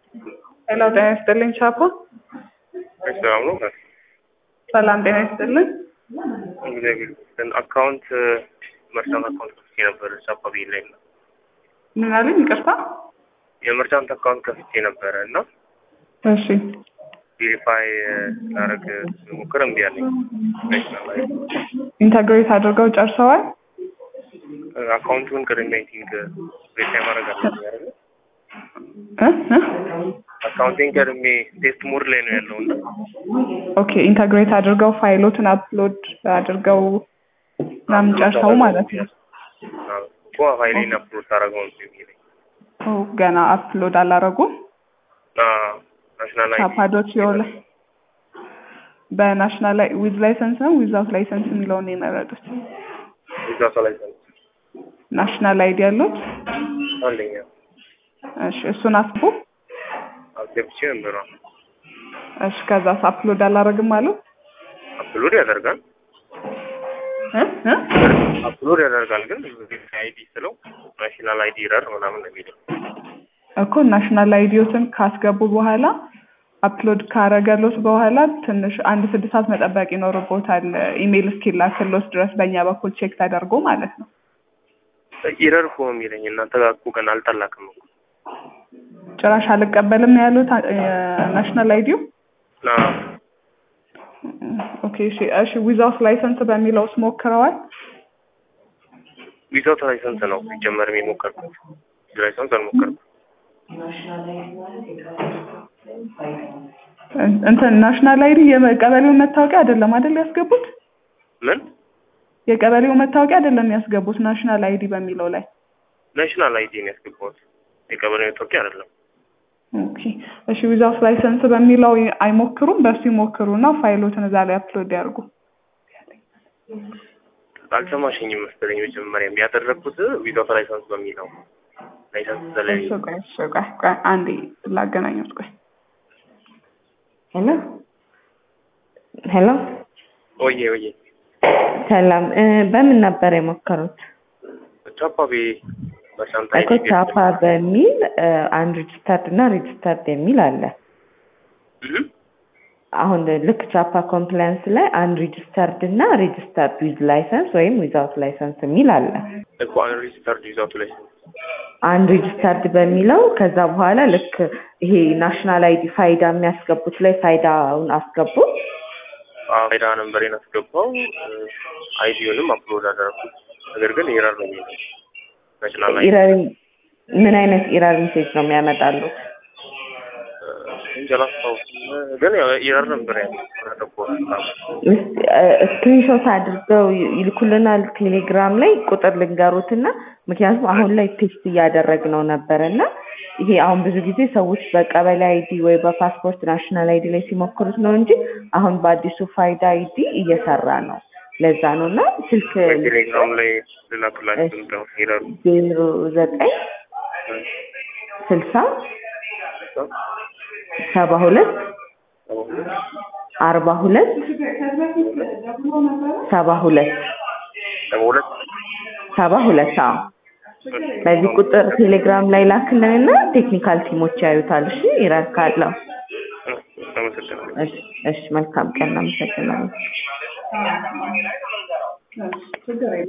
ሄሎ ጤና ይስጥልኝ ቻፓ። ሰላም ነው። ሰላም ጤና ይስጥልኝ። እግዚአብሔር ይመስገን። አካውንት መርቻንት አካውንት ከፍቼ ነበር ቻፓ ብዬ ላይ ነው ምን አለኝ? ይቅርታ። የመርቻንት አካውንት ከፍቼ ነበረ እና እሺ ቬሪፋይ ላረግ ሞክር እምቢ አለኝ። ኢንተግሬት አድርገው ጨርሰዋል። አካውንቱን ቅድሚያ አይ ቲንክ ቬሪፋይ ማድረግ አለብኝ አይደለ? እ እ አካውንቴን ቀድሜ ቴስት ሞድ ላይ ነው ያለው እና ኦኬ ኢንተግሬት አድርገው ፋይሎትን አፕሎድ አድርገው ምናምን ጨርሰው ማለት ነው። እኮ ፋይሌን አፕሎድ ታደረገው ነው የሚለኝ ኦ ገና አፕሎድ አላረጉም። ናሽናል አይዲ ቻፓዶት ሲሆን በናሽናል ዊዝ ላይሰንስ ነው ዊዛውት ላይሰንስ የሚለውን ነው የመረጡት። እዛ ሰው ላይ ሰንስ ናሽናል አይዲ ያሉት አንደኛ እሺ እሱን አስቡ። አስገብቼ ነበር። እሺ ከዛስ አፕሎድ አላረግም አሉ አፕሎድ ያደርጋል እ እ አፕሎድ ያደርጋል ግን አይዲ ስለው ናሽናል አይዲ ረር ምናምን ነው የሚለው እኮ ናሽናል አይዲዮትን ካስገቡ በኋላ አፕሎድ ካረገሎት በኋላ ትንሽ አንድ ስድስት ሰዓት መጠበቅ ይኖርቦታል። ኢሜይል እስኪላክሎት ድረስ በእኛ በኩል ቼክ ተደርጎ ማለት ነው። ኢረር እኮ ነው የሚለኝ እናንተ ጋር እኮ ገና አልጠላክም እኮ ጭራሽ አልቀበልም ነው ያሉት ናሽናል አይዲዮ። ና ኦኬ እሺ እሺ ዊዛውት ላይሰንስ በሚለውስ ሞክረዋል? ዊዛውት ላይሰንስ ነው ሲጀመርም የሞከርኩት ላይሰንስ አልሞከርኩም። እንትን ናሽናል አይዲ የቀበሌው መታወቂያ አይደለም አይደል ያስገቡት? ምን የቀበሌው መታወቂያ አይደለም ያስገቡት ናሽናል አይዲ በሚለው ላይ። ናሽናል አይዲ ነው ያስገባሁት የቀበሌ መታወቂያ አይደለም። ኦኬ እሺ ዊዛውት ላይሰንስ በሚለው አይሞክሩም። በሱ ይሞክሩና ፋይሎትን እዛ ላይ አፕሎድ ያድርጉ። አልሰማሽኝም መሰለኝ። መጀመሪያም ያደረግኩት ዊዛውት ላይሰንስ በሚለው ላይሰንስ ስለሌለኝ እሺ ቆይ እሺ ቆይ ቆይ አንዴ ላገናኙት ቆይ ሄሎ ሄሎ፣ ወዬ ወዬ ሰላም እ በምን ነበር የሞከሩት? ቻፓ ቤ በሻንታ እኮ ቻፓ በሚል አንሪጅስተርድ እና ሬጅስተርድ የሚል አለ። አሁን ልክ ቻፓ ኮምፕላያንስ ላይ አንሪጅስተርድ እና ሬጅስተርድ ዊዝ ላይሰንስ ወይም ዊዛውት ላይሰንስ የሚል አለ። እኮ አንሬጅስተርድ ዊዛውት ላይሰንስ አንሪጅስተርድ በሚለው ከዛ በኋላ ልክ ይሄ ናሽናል አይዲ ፋይዳ የሚያስገቡት ላይ ፋይዳውን አስገቡ። ፋይዳ ነንበሬን አስገባው አይዲዮንም አፕሎድ አደረኩት። ነገር ግን ኢረር ነው የሚለው ናሽናል አይዲ ኢረር ምን አይነት ኢረር ሜሴጅ ነው የሚያመጣሉት? እንጂ አላስታውስም። ግን ያው ኢረር ነበር ያለው ስክሪንሾት አድርገው ይልኩልናል ቴሌግራም ላይ ቁጥር ልንገሩትና ምክንያቱም አሁን ላይ ቴስት እያደረግነው ነበረ እና ይሄ አሁን ብዙ ጊዜ ሰዎች በቀበሌ አይዲ ወይ በፓስፖርት ናሽናል አይዲ ላይ ሲሞክሩት ነው እንጂ አሁን በአዲሱ ፋይዳ አይዲ እየሰራ ነው። ለዛ ነው እና ስልክ ቴሌግራም ላይ ልላክላችሁ እንደው ኢረሩ ዜሮ ዘጠኝ ስልሳ ሰባ ሁለት አርባ ሁለት ሰባ ሁለት ሁለት ሰባ ሁለት አዎ በዚህ ቁጥር ቴሌግራም ላይ ላክልንና ቴክኒካል ቲሞች ያዩታል። እሺ ኢረር ካለው አመሰግናለሁ። እሺ እሺ መልካም ቀን እናመሰግናለን።